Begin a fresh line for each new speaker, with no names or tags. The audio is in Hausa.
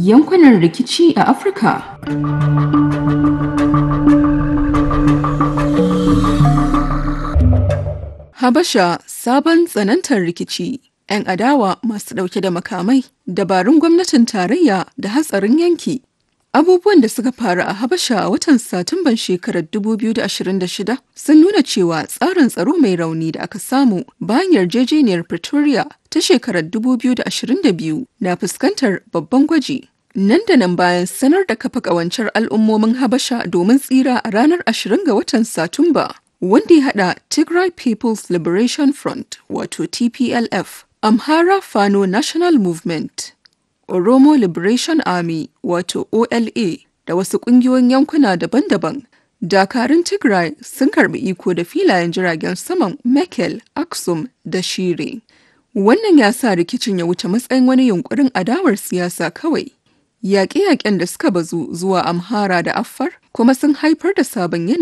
yankunan rikici a Afirka. Habasha sabon tsanantar rikici. 'Yan adawa masu ɗauke da makamai, dabarun gwamnatin tarayya da hatsarin yanki. Abubuwan da suka faru a Habasha a watan Satumban shekarar 2026 sun nuna cewa tsarin tsaro mai rauni da aka samu bayan yarjejeniyar Pretoria ta shekarar 2022 na fuskantar babban gwaji. Nan da nan bayan sanar da kafa ƙawancen al'ummomin Habasha domin tsira a ranar 20 ga watan Satumba, wanda ya haɗa Tigray People's Liberation Front wato TPLF, Amhara Fano National Movement, Oromo Liberation Army wato OLA da wasu ƙungiyoyin yankuna daban-daban. Dakarun Tigray sun karbi iko da filayen jiragen saman Mekel, Aksum da Shire. Wannan ya sa rikicin ya wuce matsayin wani yunkurin adawar siyasa kawai. Yaƙe-yaƙen da suka bazu zuwa Amhara da Affar kuma sun haifar da sabon yanayi.